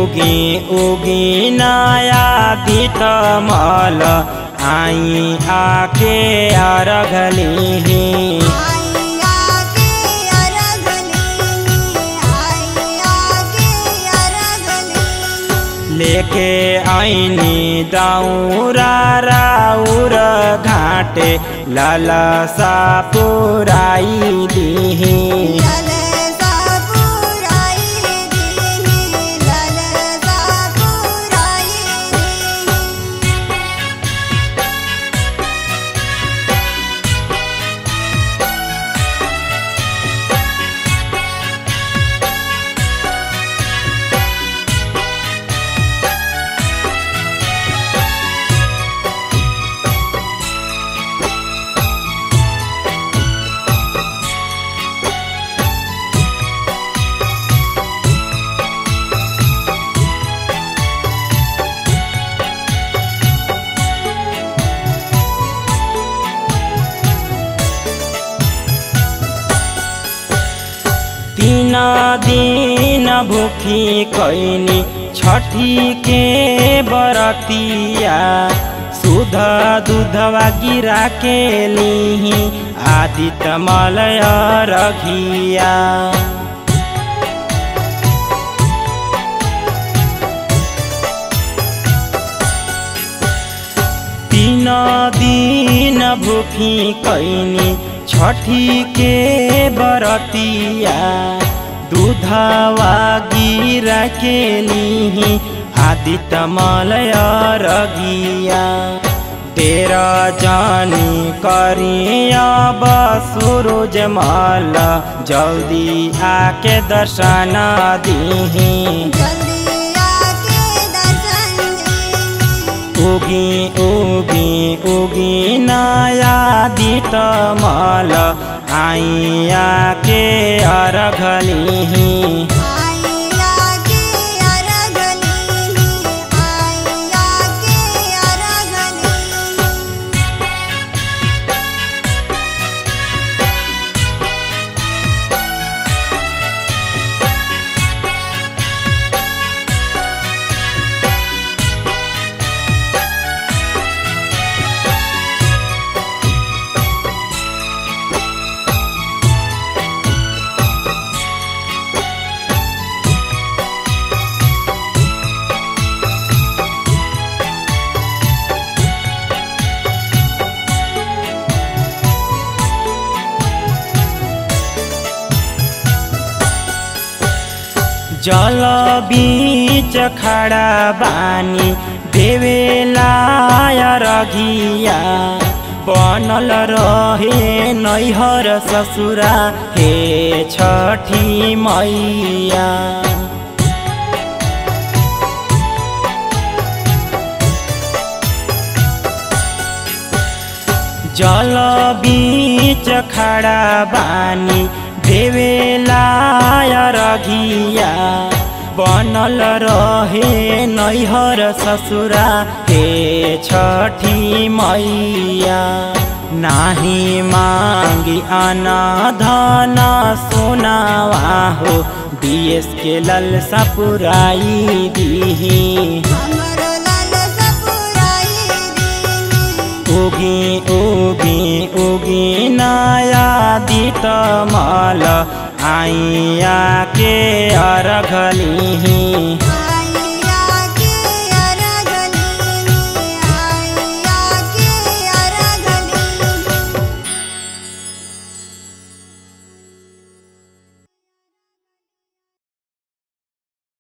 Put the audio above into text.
उगी उगी नया दित मल आई आके अरघली आइया के अरगली आइया के अरगली लेके आईनी दाऊरा राउर घाटे ललसा पुराई दीही ललसा पुराई दीनी ललसा पुराई दीनी तीन दिन भूखी कैनी छठी के बरतिया सुध दूधवा गिरा के लीही आदित्य मलय रघिया तीन दिन भूखी कैनी छठी के बरतिया दूधवा गिरा के लीही आदित्य मलय रगिया तेरा जानी करिया सूरज माल जल्दी आके दर्शन दीही जल्दी आके दर्शन दीनी उगी उगी उगी नया दित मल आइया के अरघली आइया के अरगली आइया के अरगली जल बीच खड़ा बानी देवेला रघिया बनल रहे नैहर ससुरा हे छठी मैया जल बीच खड़ा बानी देवेला रघिया बनल रहे नैहर ससुरा हे छठी मैया नाही मांगी अना धन सोनावा हो दिएस के ललसा पुराई दीही हमरो ललसा पुराई दीनी उगी उगी उगी नया दित मल आइया के अरघली